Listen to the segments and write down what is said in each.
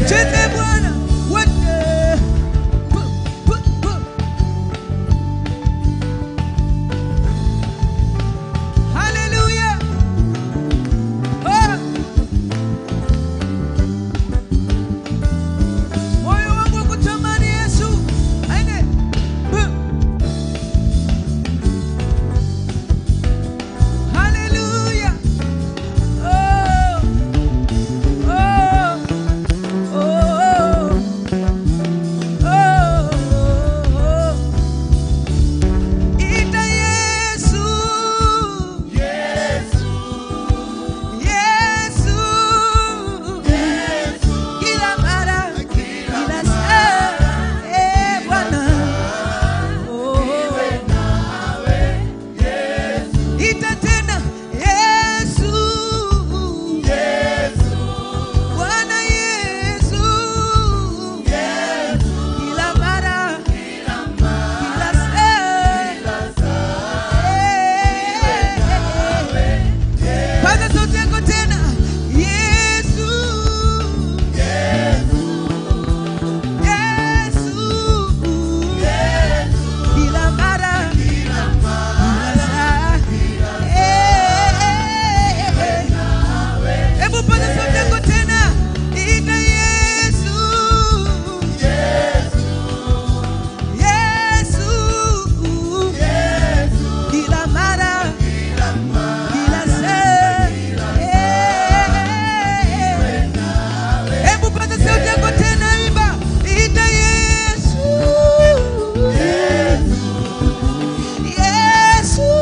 Cheze Bwana wote. Pu, pu, pu. Haleluya. Oh. Moyo wangu kutamani Yesu. Aende. Pu. Haleluya. Oh. Oh. Oh. Oh. Oh. Ita Yesu. Yesu. Kila mara, kila saa, eh, Bwana. Oh. Ita tena Yesu. Bwana Yesu. Kila mara, kila saa, eh. Paza sauti yako tena. Yesu. Yesu. Kila mara, kila saa. Eh. Hebu paza sauti yako tena. Ita Yesu. Yesu. Kila mara, kila saa. Eh. Hebu paza sauti yako tena, imba. Ita Yesu. Yesu.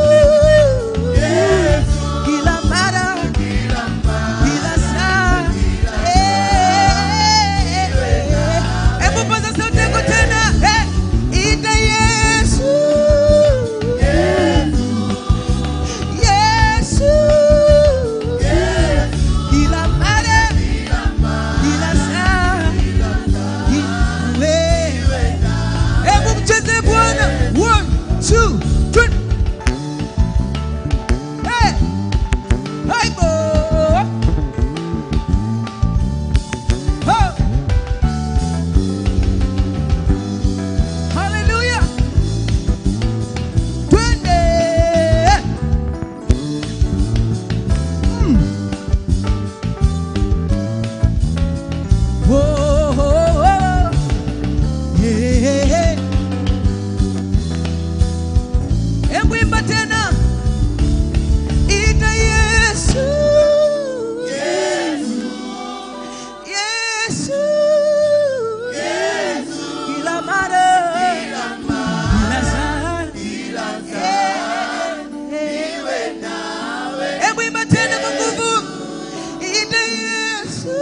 Kila mara, kila saa. Eh. Hebu paza sauti yako tena. Eh. Ita Yesu. Yesu. Kila mara, kila saa. Wewe. Hebu mcheze Bwana. One, two, three. Hey. Hai bo. Ho. Hallelujah. Twende. Mm. Oh, oh, oh. Hey, hey, hey. Hebu imba tena. Ita Yesu. Yesu. Kila mara. Kila saa. Eh. Hebu imba tena kwa nguvu. Ita Yesu.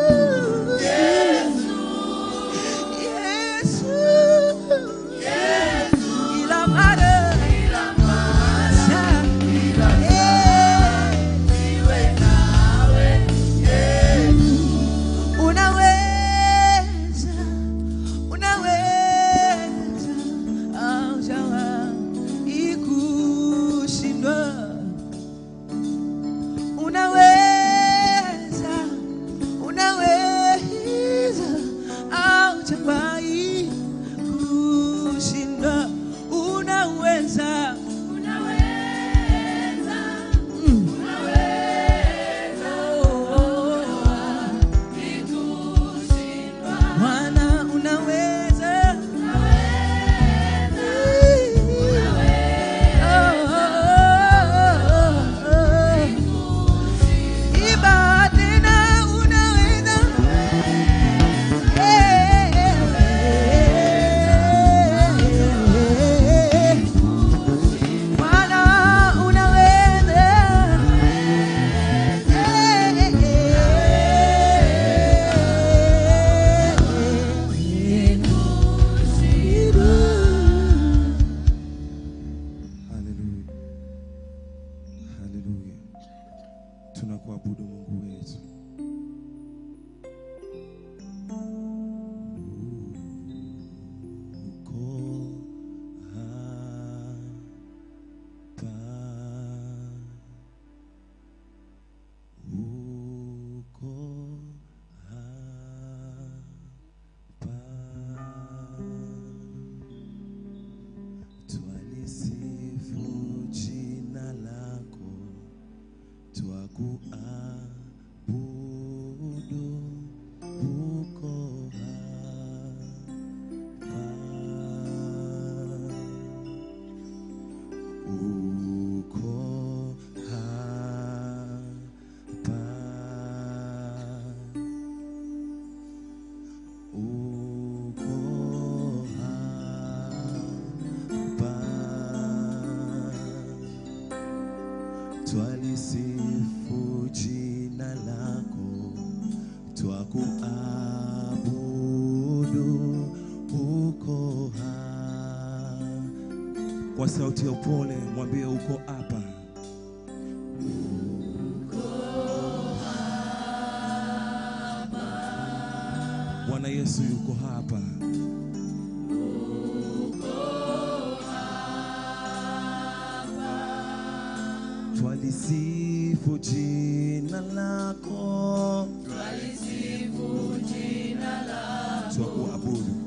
Yesu. Kila mara. Kila saa. Eh. Unaweza twakuabudu uko hapa. Kwa sauti ya upole mwambie uko hapa. Bwana Yesu yuko hapa. Twalisifu jina lako, twakuabudu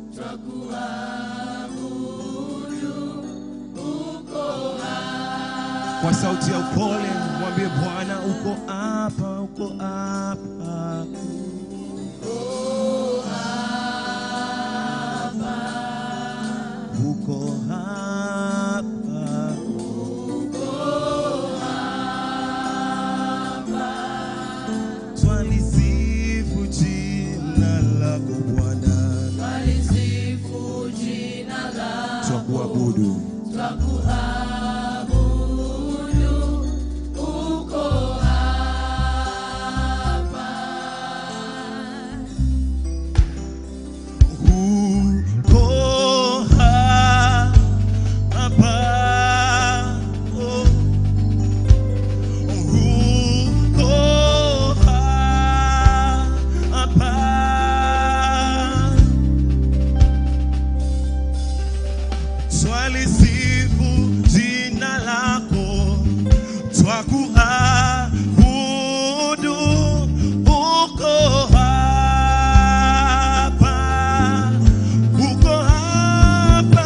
kwa sauti ya upole mwambie Bwana uko hapa, uko hapa. Uko hapa. Twalisifu jina lako Bwana, twakuabudu uko hapa, oh. uko hapa. Twalisifu jina lako, twakuabudu, uko hapa, uko hapa,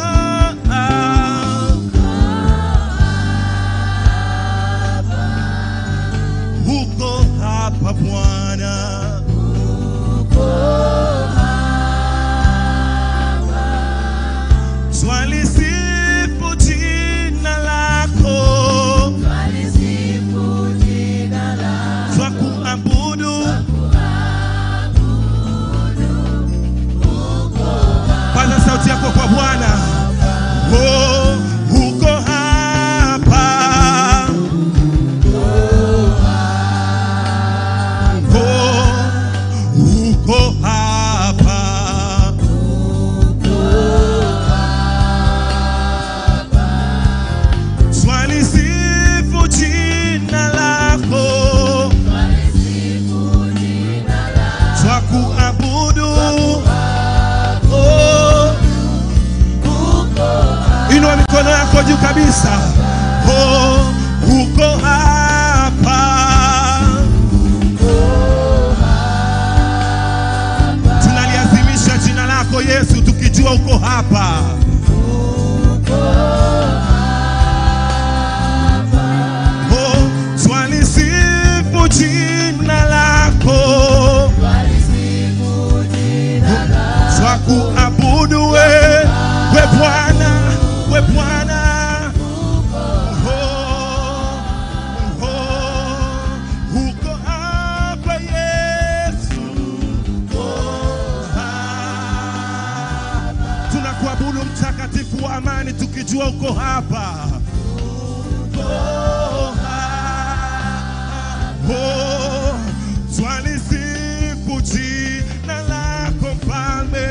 uko hapa Bwana. Twalisifu jina lako, twakuabudu, paza sauti yako kwa Bwana. Oh, uko hapa, oh, uko hapa. Twalisifu jina lako, twakuabudu. Oh, Inua mikono yako juu kabisa. Oh, uko hapa. Tunaliazimisha jina lako Yesu, tukijua uko hapa. Oh, twalisifu jina lako, twakuabudu we, we Bwana, we Bwana. Oh, oh, uko hapa Yesu. Oh, hapa. Tunakuabudu mtakatifu wa amani, tukijua uko hapa. Oh, oh, twalisifu jina lako mfalme,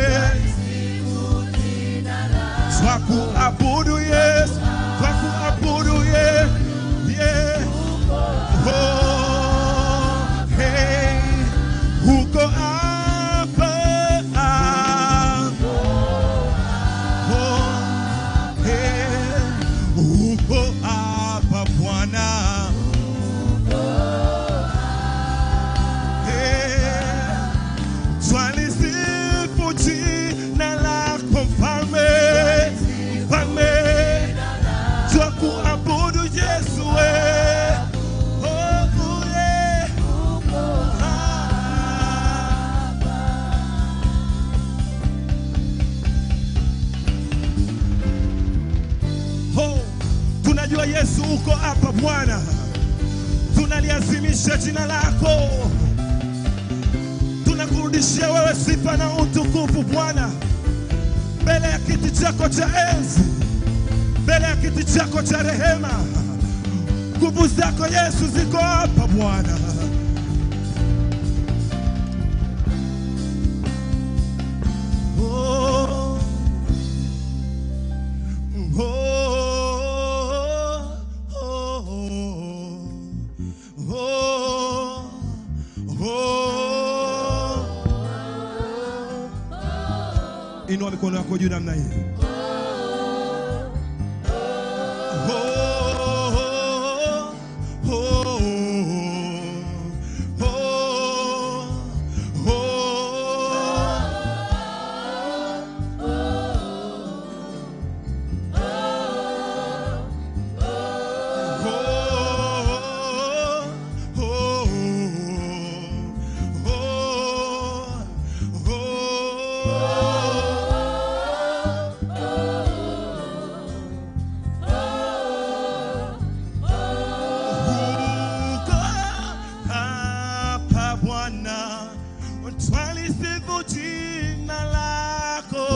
twakuabudu Yesu, twakuabudu ye, ye. Oh, hey, uko hapa. Oh, hey, uko hapa Bwana. Hey, twalisifu jina lako mfalme, mfalme, twakuabudu Yesu we. Oh, yeah. Oh, tunajua Yesu uko hapa Bwana, tunaliazimisha jina lako, tunakurudishia wewe sifa na utukufu Bwana, mbele ya kiti chako cha enzi, mbele ya kiti chako cha rehema. Nguvu zako Yesu ziko hapa Bwana. Inua mikono yako juu namna hii. Oh, oh, oh, oh, Uko hapa Bwana, twalisifu jina lako.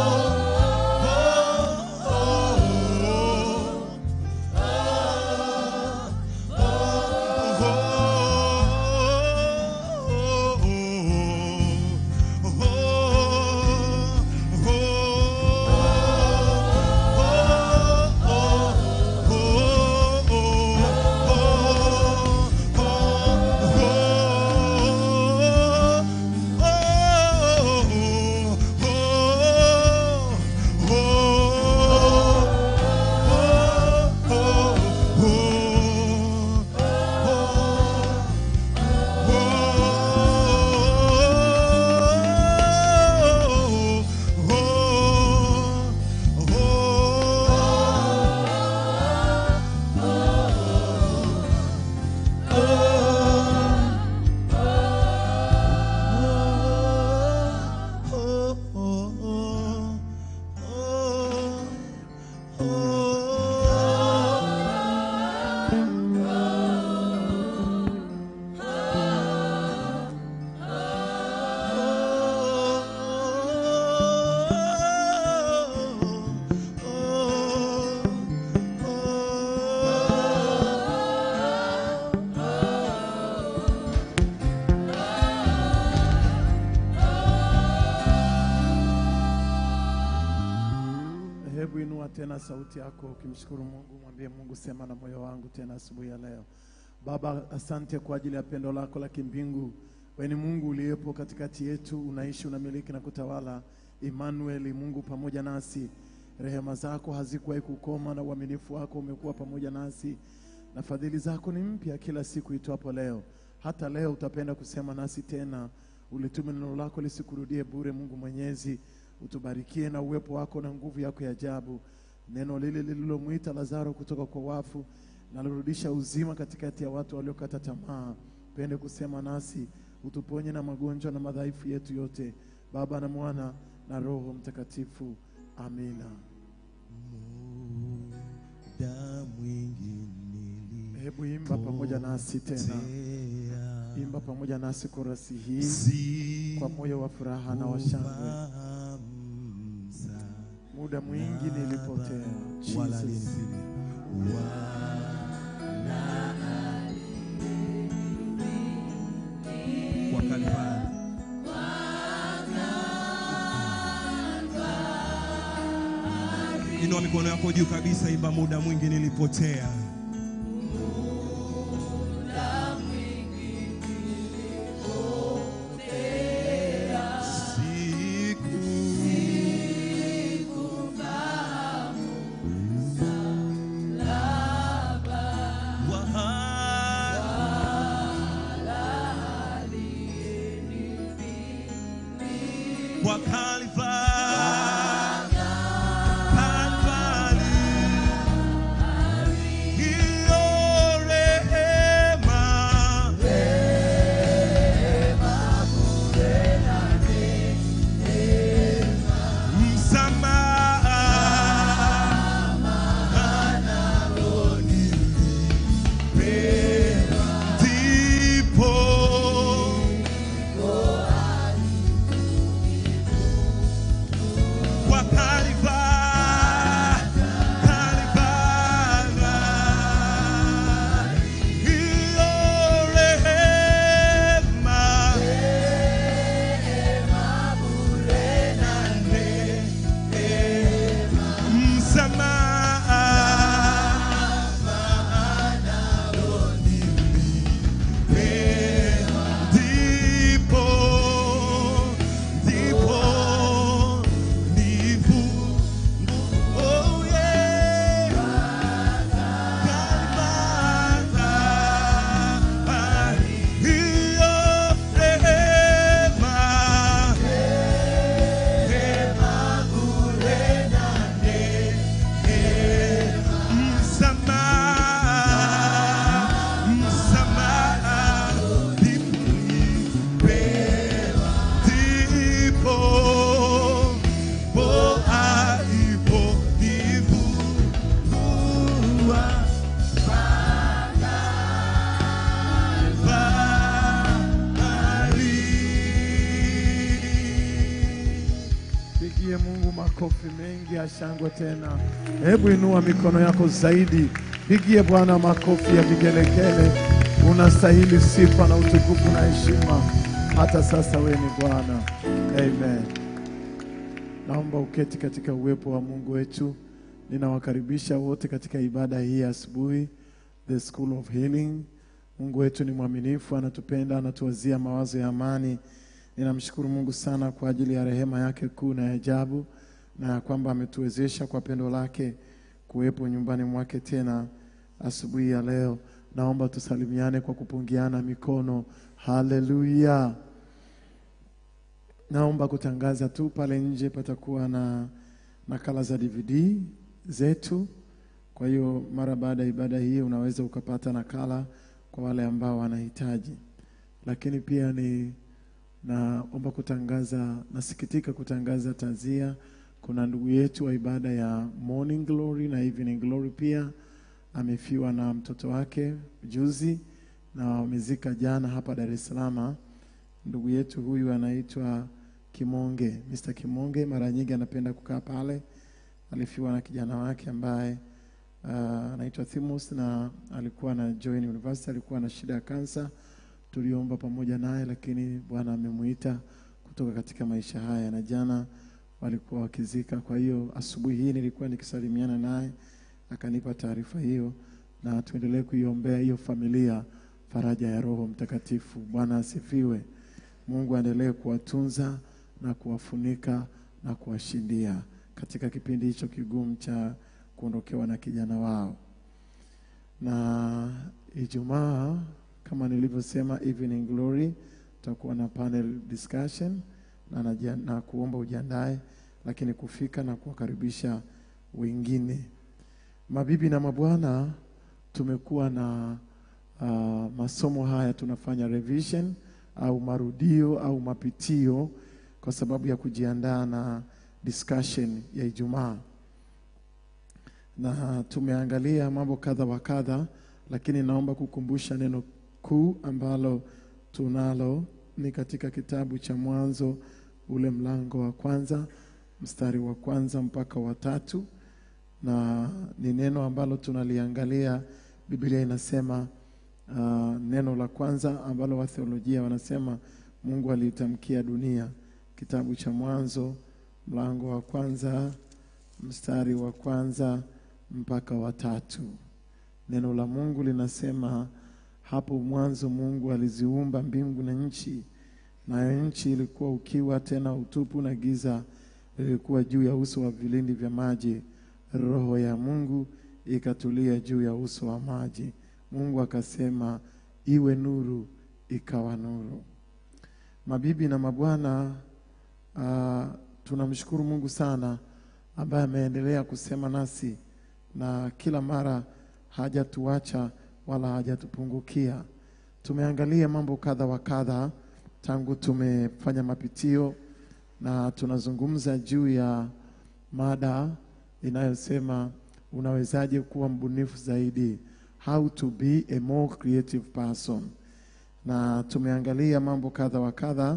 Hebu inua tena sauti yako ukimshukuru Mungu, mwambie Mungu, sema na moyo wangu tena asubuhi ya leo. Baba, asante kwa ajili ya pendo lako la kimbingu. Wewe ni Mungu uliyepo katikati yetu, unaishi, unamiliki na kutawala. Emmanuel, Mungu pamoja nasi. Rehema zako hazikuwahi kukoma na uaminifu wako umekuwa pamoja nasi, na fadhili zako ni mpya kila siku itwapo leo. Hata leo utapenda kusema nasi tena, ulitume neno lako lisikurudie bure. Mungu Mwenyezi, utubarikie na uwepo wako na nguvu yako ya ajabu. Neno lile lililomwita Lazaro kutoka kwa wafu nalirudisha uzima katikati ya watu waliokata tamaa. Pende kusema nasi, utuponye na magonjwa na madhaifu yetu yote, Baba na Mwana na Roho Mtakatifu. Amina. Muda mwingi Hebu imba pamoja nasi tena, nilipotea, imba pamoja nasi korasi hii si kwa moyo wa furaha na wa shangwe. kufahamsa, Muda mwingi nilipotea, wala Jesus. alinifinya, wala kwa Kalvari. Inua mikono yako juu kabisa, imba muda mwingi nilipotea. Siku Kwa Kalvari, Kalvari, hiyo rehema, msamaha ndipo makofi mengi ya shangwe tena. Hebu inua mikono yako zaidi, pigie Bwana makofi ya vigelegele. Unastahili sifa na utukufu na heshima, hata sasa wewe ni Bwana. Amen. Naomba uketi katika uwepo wa Mungu wetu. Ninawakaribisha wote katika ibada hii ya asubuhi, the School of Healing. Mungu wetu ni mwaminifu, anatupenda, anatuwazia mawazo ya amani. Ninamshukuru Mungu sana kwa ajili ya rehema yake kuu na ya ajabu, na ya kwamba ametuwezesha kwa pendo lake kuwepo nyumbani mwake tena asubuhi ya leo. Naomba tusalimiane kwa kupungiana mikono. Haleluya! Naomba kutangaza tu, pale nje patakuwa na nakala za DVD zetu. Kwa hiyo mara baada ya ibada hii unaweza ukapata nakala kwa wale ambao wanahitaji, lakini pia ni naomba kutangaza, nasikitika kutangaza tanzia. Kuna ndugu yetu wa ibada ya Morning Glory na Evening Glory pia amefiwa na mtoto wake juzi, na wamezika jana hapa Dar es Salaam. Ndugu yetu huyu anaitwa Kimonge, Mr. Kimonge. Mara nyingi anapenda kukaa pale. Alifiwa na kijana wake ambaye uh, anaitwa Thimus na alikuwa na join university, alikuwa na shida ya kansa. Tuliomba pamoja naye, lakini Bwana amemuita kutoka katika maisha haya, na jana walikuwa wakizika. Kwa hiyo asubuhi hii nilikuwa nikisalimiana naye, akanipa taarifa hiyo, na tuendelee kuiombea hiyo familia faraja ya Roho Mtakatifu. Bwana asifiwe. Mungu aendelee kuwatunza na kuwafunika na kuwashindia katika kipindi hicho kigumu cha kuondokewa na kijana wao. Na Ijumaa kama nilivyosema, evening glory, tutakuwa na panel discussion na, najia, na kuomba ujiandae, lakini kufika na kuwakaribisha wengine. Mabibi na mabwana, tumekuwa na uh, masomo haya tunafanya revision au marudio au mapitio kwa sababu ya kujiandaa na discussion ya Ijumaa, na tumeangalia mambo kadha wa kadha, lakini naomba kukumbusha neno kuu ambalo tunalo ni katika kitabu cha Mwanzo ule mlango wa kwanza mstari wa kwanza mpaka wa tatu, na ni neno ambalo tunaliangalia. Biblia inasema uh, neno la kwanza ambalo watheolojia wanasema Mungu aliitamkia dunia. Kitabu cha Mwanzo mlango wa kwanza mstari wa kwanza mpaka wa tatu. Neno la Mungu linasema hapo mwanzo Mungu aliziumba mbingu na nchi, nayo nchi ilikuwa ukiwa tena utupu, na giza lilikuwa juu ya uso wa vilindi vya maji. Roho ya Mungu ikatulia juu ya uso wa maji. Mungu akasema, iwe nuru, ikawa nuru. Mabibi na mabwana, uh, tunamshukuru Mungu sana ambaye ameendelea kusema nasi na kila mara hajatuacha wala hajatupungukia. Tumeangalia mambo kadha wa kadha tangu tumefanya mapitio, na tunazungumza juu ya mada inayosema unawezaje kuwa mbunifu zaidi, how to be a more creative person, na tumeangalia mambo kadha wa kadha,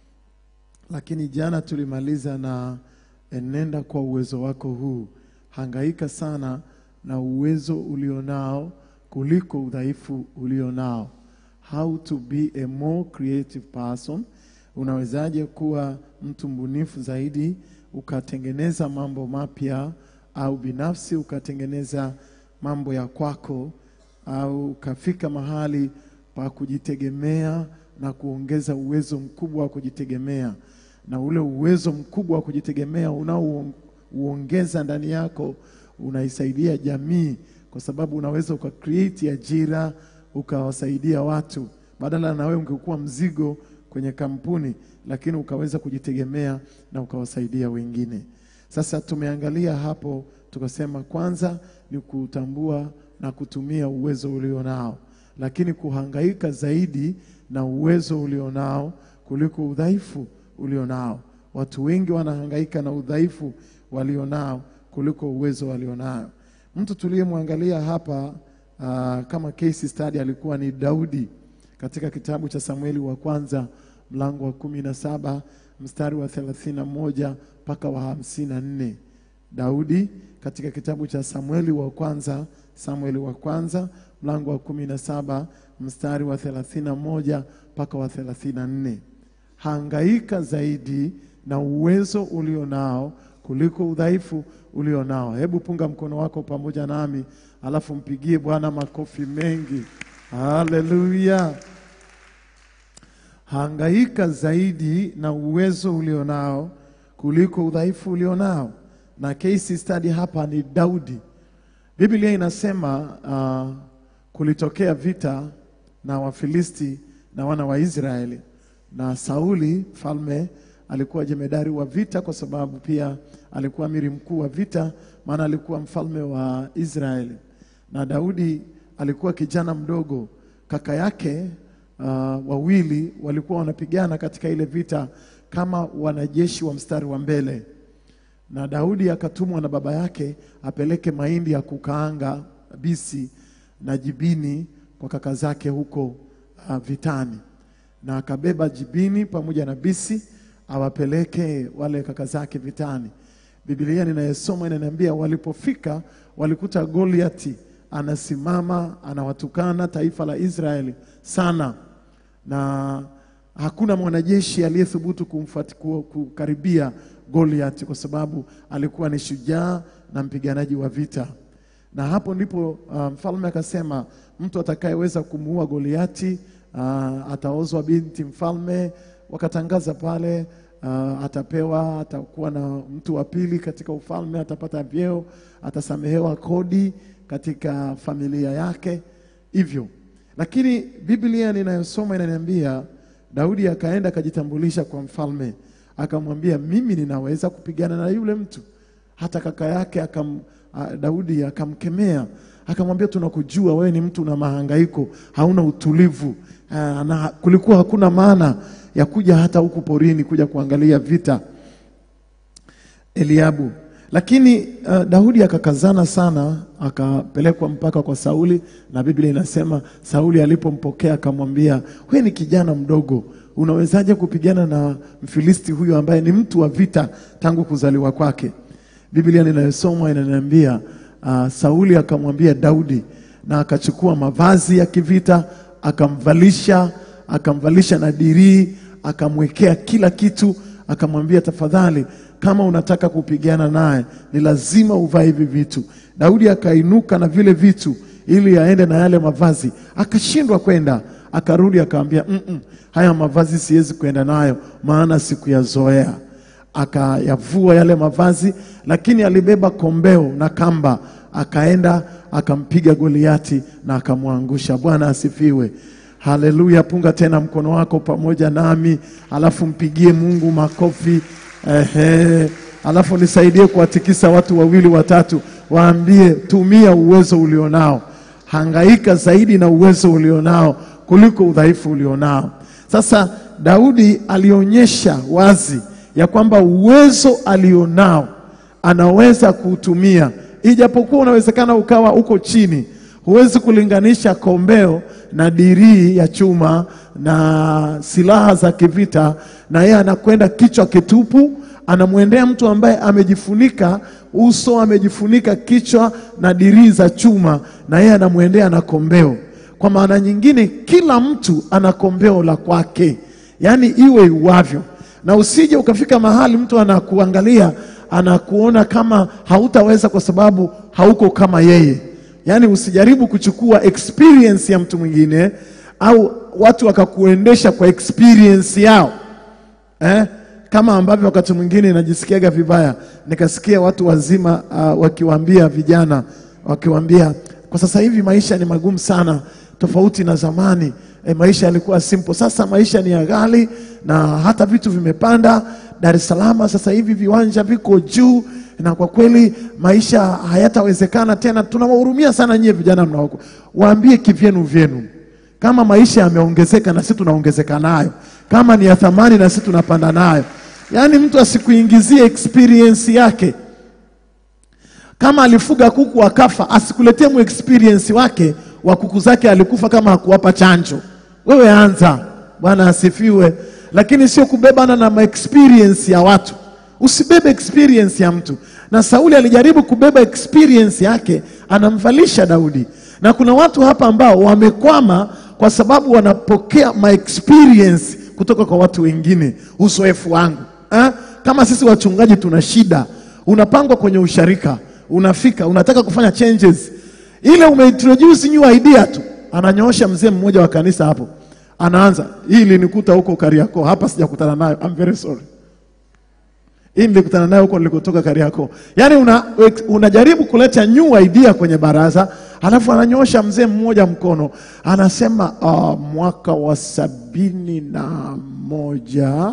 lakini jana tulimaliza na enenda kwa uwezo wako huu. Hangaika sana na uwezo ulionao kuliko udhaifu ulionao. How to be a more creative person. Unawezaje kuwa mtu mbunifu zaidi, ukatengeneza mambo mapya, au binafsi ukatengeneza mambo ya kwako, au ukafika mahali pa kujitegemea na kuongeza uwezo mkubwa wa kujitegemea, na ule uwezo mkubwa wa kujitegemea unaouongeza ndani yako unaisaidia jamii kwa sababu unaweza uka create ajira ukawasaidia watu, badala na wewe ungekuwa mzigo kwenye kampuni, lakini ukaweza kujitegemea na ukawasaidia wengine. Sasa tumeangalia hapo, tukasema kwanza ni kutambua na kutumia uwezo ulionao, lakini kuhangaika zaidi na uwezo ulionao kuliko udhaifu ulionao. Watu wengi wanahangaika na udhaifu walionao kuliko uwezo walionao. Mtu tuliyemwangalia hapa uh, kama case study alikuwa ni Daudi katika kitabu cha Samueli wa kwanza mlango wa kumi na saba mstari wa thelathini na moja mpaka wa hamsini na nne. Daudi katika kitabu cha Samueli wa kwanza, Samueli wa kwanza mlango wa kumi na saba mstari wa thelathini na moja mpaka wa thelathini na nne. Hangaika zaidi na uwezo ulio nao kuliko udhaifu ulio nao. Hebu punga mkono wako pamoja nami, alafu mpigie Bwana makofi mengi. Haleluya! Hangaika zaidi na uwezo ulio nao kuliko udhaifu ulio nao. Na case study hapa ni Daudi. Biblia inasema uh, kulitokea vita na Wafilisti na wana wa Israeli, na Sauli mfalme alikuwa jemedari wa vita, kwa sababu pia alikuwa amiri mkuu wa vita, maana alikuwa mfalme wa Israeli. Na Daudi alikuwa kijana mdogo, kaka yake uh, wawili walikuwa wanapigana katika ile vita kama wanajeshi wa mstari wa mbele na Daudi akatumwa na baba yake apeleke mahindi ya kukaanga bisi na jibini kwa kaka zake huko uh, vitani, na akabeba jibini pamoja na bisi awapeleke wale kaka zake vitani. Biblia ninayesoma inaniambia walipofika walikuta Goliati anasimama anawatukana taifa la Israeli sana na hakuna mwanajeshi aliyethubutu kumfuati- ku- kukaribia Goliath kwa sababu alikuwa ni shujaa na mpiganaji wa vita. Na hapo ndipo uh, mfalme akasema mtu atakayeweza kumuua Goliati uh, ataozwa binti mfalme. Wakatangaza pale uh, atapewa, atakuwa na mtu wa pili katika ufalme, atapata vyeo, atasamehewa kodi katika familia yake hivyo lakini Biblia ninayosoma inaniambia Daudi akaenda akajitambulisha kwa mfalme, akamwambia mimi ninaweza kupigana na yule mtu. Hata kaka yake akam, a, Daudi akamkemea akamwambia, tunakujua wewe ni mtu na mahangaiko, hauna utulivu Ah, na kulikuwa hakuna maana ya kuja hata huku porini kuja kuangalia vita. Eliabu. Lakini uh, Daudi akakazana sana, akapelekwa mpaka kwa Sauli, na Biblia inasema Sauli alipompokea akamwambia, wewe ni kijana mdogo, unawezaje kupigana na Mfilisti huyu ambaye ni mtu wa vita tangu kuzaliwa kwake? Biblia ninayosoma inaniambia uh, Sauli akamwambia Daudi, na akachukua mavazi ya kivita akamvalisha, akamvalisha na dirii, akamwekea kila kitu, akamwambia tafadhali, kama unataka kupigana naye ni lazima uvae hivi vitu. Daudi akainuka na vile vitu ili aende na yale mavazi, akashindwa kwenda, akarudi akamwambia, "Mm, mm, haya mavazi siwezi kwenda nayo, maana sikuyazoea akayavua yale mavazi, lakini alibeba kombeo na kamba, akaenda akampiga Goliati na akamwangusha. Bwana asifiwe, haleluya. Punga tena mkono wako pamoja nami, alafu mpigie Mungu makofi. Ehe, alafu nisaidie kuwatikisa watu wawili watatu, waambie tumia uwezo ulionao, hangaika zaidi na uwezo ulionao kuliko udhaifu ulionao. Sasa Daudi alionyesha wazi ya kwamba uwezo alionao anaweza kuutumia, ijapokuwa unawezekana ukawa uko chini, huwezi kulinganisha kombeo na dirii ya chuma na silaha za kivita, na yeye anakwenda kichwa kitupu, anamwendea mtu ambaye amejifunika uso, amejifunika kichwa na dirii za chuma, na yeye anamwendea na kombeo. Kwa maana nyingine, kila mtu ana kombeo la kwake, yaani iwe iwavyo na usije ukafika mahali mtu anakuangalia anakuona kama hautaweza kwa sababu hauko kama yeye. Yaani usijaribu kuchukua experience ya mtu mwingine au watu wakakuendesha kwa experience yao eh? Kama ambavyo wakati mwingine najisikiaga vibaya, nikasikia watu wazima uh, wakiwaambia vijana, wakiwaambia kwa sasa hivi maisha ni magumu sana, tofauti na zamani. E, maisha yalikuwa simple, sasa maisha ni ya ghali na hata vitu vimepanda. Dar es Salaam sasa hivi viwanja viko juu, na kwa kweli maisha hayatawezekana tena. Tunawahurumia sana nyie vijana mnaoko, waambie kivyenu vyenu kama maisha yameongezeka na sisi tunaongezeka nayo, kama ni ya thamani na sisi tunapanda nayo. Yaani mtu asikuingizie experience yake. Kama alifuga kuku akafa, asikuletee mu experience wake wa kuku zake alikufa kama hakuwapa chanjo. Wewe anza. Bwana asifiwe. lakini sio kubebana na ma experience ya watu. Usibebe experience ya mtu. Na Sauli alijaribu kubeba experience yake, anamvalisha Daudi. Na kuna watu hapa ambao wamekwama kwa sababu wanapokea ma experience kutoka kwa watu wengine, uzoefu wangu ha? Kama sisi wachungaji tuna shida, unapangwa kwenye usharika, unafika unataka kufanya changes, ile umeintroduce new idea tu, ananyoosha mzee mmoja wa kanisa hapo, anaanza hii ilinikuta huko Kariakoo, hapa sijakutana nayo, I'm very sorry hii nilikutana nayo huko nilikotoka Kariakoo. Yaani una, unajaribu kuleta new idea kwenye baraza, alafu ananyosha mzee mmoja mkono anasema uh, mwaka wa sabini na moja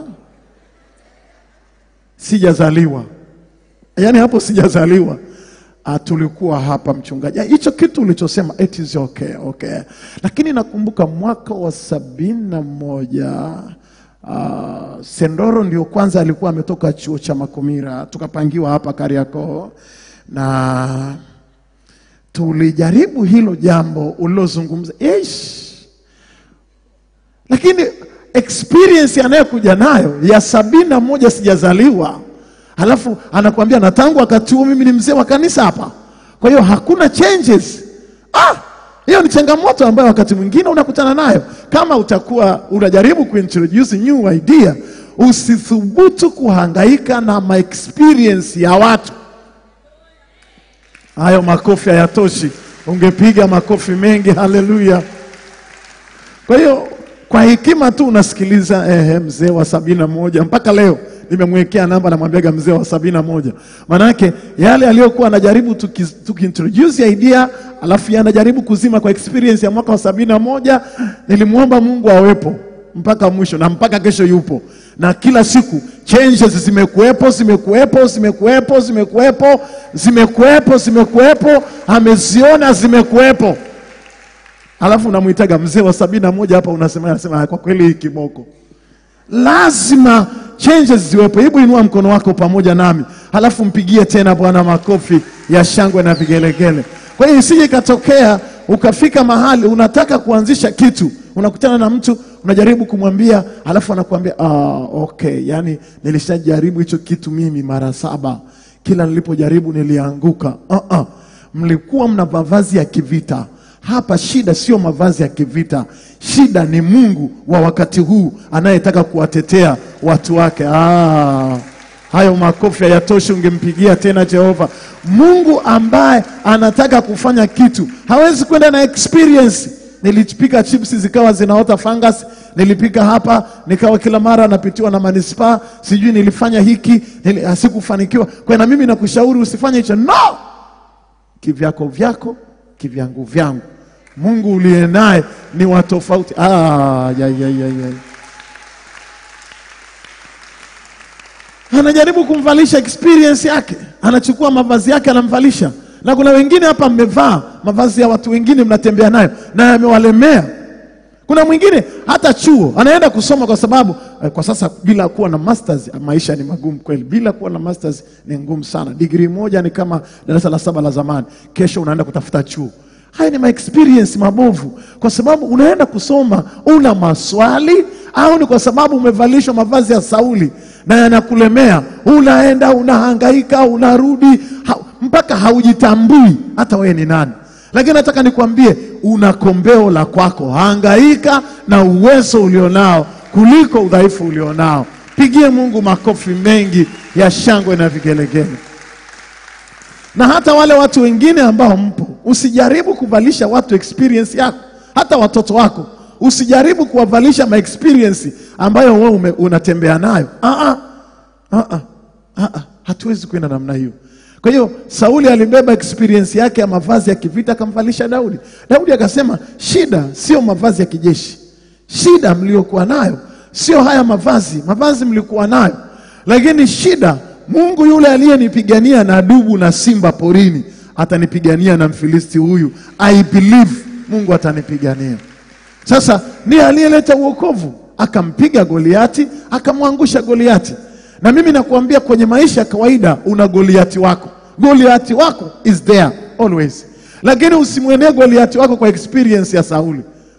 sijazaliwa. Yaani hapo sijazaliwa. Ah, tulikuwa hapa mchungaji. Ah, Hicho kitu ulichosema it is okay, okay. Lakini nakumbuka mwaka wa sabini na moja Uh, Sendoro ndio kwanza alikuwa ametoka chuo cha Makumira, tukapangiwa hapa Kariakoo, na tulijaribu hilo jambo ulilozungumza ish, lakini experience anayekuja nayo ya sabini na moja sijazaliwa, alafu anakuambia na tangu wakati huo mimi ni mzee wa kanisa hapa, kwa hiyo hakuna changes. Ah, hiyo ni changamoto ambayo wakati mwingine unakutana nayo. Kama utakuwa unajaribu kuintroduce new idea, usithubutu kuhangaika na ma experience ya watu. Hayo makofi hayatoshi, ungepiga makofi mengi. Haleluya! Kwa hiyo kwa hekima tu unasikiliza eh, mzee wa sabini na moja mpaka leo nimemwekea namba, namwambiaga mzee wa sabini na moja maanake yale aliyokuwa anajaribu tuki- tukiintroduce idea, alafu yeye anajaribu kuzima kwa experience ya mwaka wa sabini na moja. Nilimwomba Mungu awepo mpaka mwisho na mpaka kesho yupo, na kila siku changes zimekuwepo, zimekuwepo, zimekuwepo, zimekuwepo, zimekuwepo, zimekuwepo, ameziona zimekuwepo. Alafu unamwitaga mzee wa sabini na moja hapa, unasema anasema kwa kweli hii kiboko lazima changes ziwepo. Hebu inua mkono wako pamoja nami, halafu mpigie tena Bwana makofi ya shangwe na vigelegele. Kwa hiyo isije ikatokea ukafika mahali unataka kuanzisha kitu, unakutana na mtu unajaribu kumwambia, halafu anakuambia ah, okay, yani nilishajaribu hicho kitu mimi mara saba, kila nilipojaribu nilianguka. uh -uh. Mlikuwa mna mavazi ya kivita hapa shida sio mavazi ya kivita, shida ni Mungu wa wakati huu anayetaka kuwatetea watu wake. Ah, hayo makofi hayatoshi, ungempigia tena Jehova. Mungu ambaye anataka kufanya kitu hawezi kwenda na experience. Nilipika chips zikawa zinaota fungus, nilipika hapa nikawa kila mara napitiwa na manispaa, sijui nilifanya hiki nili, asikufanikiwa. Kwa na mimi nakushauri usifanye hicho, no kivyako vyako kivyangu vyangu. Mungu uliye naye ni wa tofauti. Ah, ya, ya, ya, ya. Anajaribu kumvalisha experience yake, anachukua mavazi yake anamvalisha, na kuna wengine hapa mmevaa mavazi ya watu wengine mnatembea nayo na yamewalemea. Kuna mwingine hata chuo anaenda kusoma kwa sababu eh, kwa sasa bila kuwa na masters maisha ni magumu kweli. Bila kuwa na masters ni ngumu sana. Degree moja ni kama darasa la saba la zamani, kesho unaenda kutafuta chuo. Haya ni ma experience mabovu, kwa sababu unaenda kusoma una maswali, au ni kwa sababu umevalishwa mavazi ya Sauli na yanakulemea, unaenda unahangaika, unarudi ha, mpaka haujitambui hata wewe ni nani. Lakini nataka nikwambie, una kombeo la kwako. Hangaika na uwezo ulionao kuliko udhaifu ulionao. Pigie Mungu makofi mengi ya shangwe na vigelegele. Na hata wale watu wengine ambao mpo, usijaribu kuvalisha watu experience yako, hata watoto wako usijaribu kuwavalisha ma experience ambayo wewe ume- unatembea nayo. Ah, ah, ah, ah, ah, ah. Hatuwezi kwenda namna hiyo. Kwa hiyo Sauli alibeba experience yake ya mavazi ya kivita akamvalisha Daudi. Daudi akasema, shida sio mavazi ya kijeshi, shida mliokuwa nayo sio haya mavazi. Mavazi mlikuwa nayo, lakini shida, Mungu yule aliyenipigania na dubu na simba porini atanipigania na Mfilisti huyu. I believe Mungu atanipigania. Sasa ndiye aliyeleta uokovu, akampiga Goliati, akamwangusha Goliati. Na mimi nakuambia kwenye maisha ya kawaida una Goliati wako. Goliati wako is there always, lakini usimwenee Goliati wako kwa experience ya Sauli.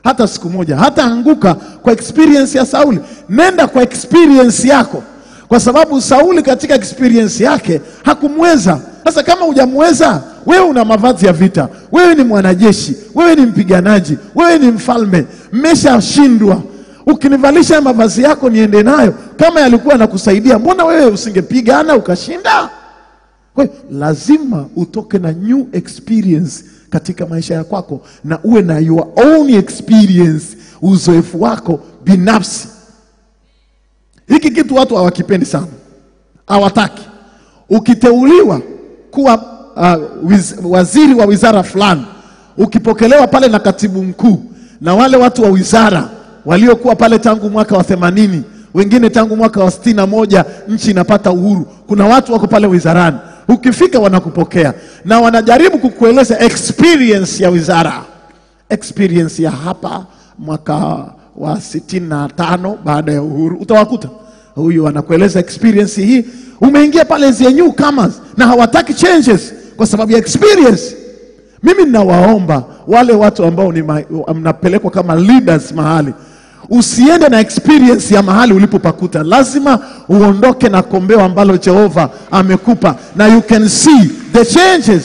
hata siku moja, hata anguka kwa experience ya Sauli. Nenda kwa experience yako, kwa sababu Sauli katika experience yake hakumweza. Sasa kama hujamweza, wewe una mavazi ya vita, wewe ni mwanajeshi, wewe ni mpiganaji, wewe ni mfalme, mmeshashindwa. Ukinivalisha mavazi yako niende nayo, kama yalikuwa yanakusaidia, mbona wewe usingepigana ukashinda? Kwa hiyo lazima utoke na new experience katika maisha ya kwako na uwe na your own experience, uzoefu wako binafsi. Hiki kitu watu hawakipendi sana, hawataki. Ukiteuliwa kuwa uh, wiz, waziri wa wizara fulani, ukipokelewa pale na katibu mkuu na wale watu wa wizara waliokuwa pale tangu mwaka wa themanini wengine tangu mwaka wa sitini na moja nchi inapata uhuru. Kuna watu wako pale wizarani, ukifika wanakupokea na wanajaribu kukueleza experience ya wizara, experience ya hapa mwaka wa sitini na tano baada ya uhuru. Utawakuta huyu anakueleza experience hii. Umeingia pale as a newcomers na hawataki changes kwa sababu ya experience. Mimi ninawaomba wale watu ambao ni ma- mnapelekwa kama leaders mahali, usiende na experience ya mahali ulipopakuta. Lazima uondoke na kombeo ambalo Jehova amekupa na you can see the changes.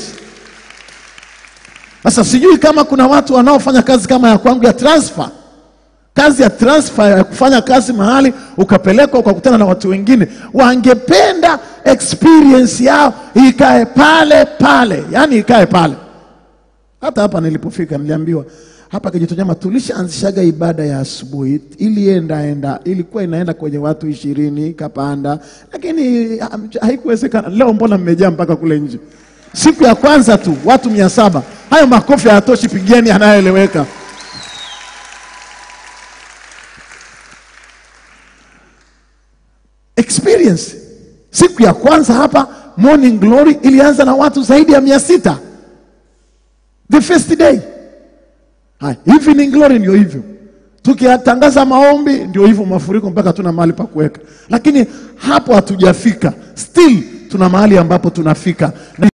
Sasa sijui kama kuna watu wanaofanya kazi kama ya kwangu ya transfer kazi ya transfer ya kufanya kazi mahali ukapelekwa ukakutana na watu wengine, wangependa experience yao ikae pale pale, yani ikae pale. Hata hapa nilipofika niliambiwa hapa Kijitonyama tulishaanzishaga ibada ya asubuhi, ilienda enda ilikuwa inaenda kwenye watu ishirini kapanda, lakini ha- haikuwezekana. Leo mbona mmejaa mpaka kule nje? Siku ya kwanza tu watu mia saba. Hayo makofi hayatoshi, pigeni anayoeleweka. experience. Siku ya kwanza hapa Morning Glory ilianza na watu zaidi ya mia sita the first day. Haya, Evening Glory ndio hivyo, tukiyatangaza maombi ndio hivyo, mafuriko mpaka tuna mahali pa kuweka, lakini hapo hatujafika, still tuna mahali ambapo tunafika na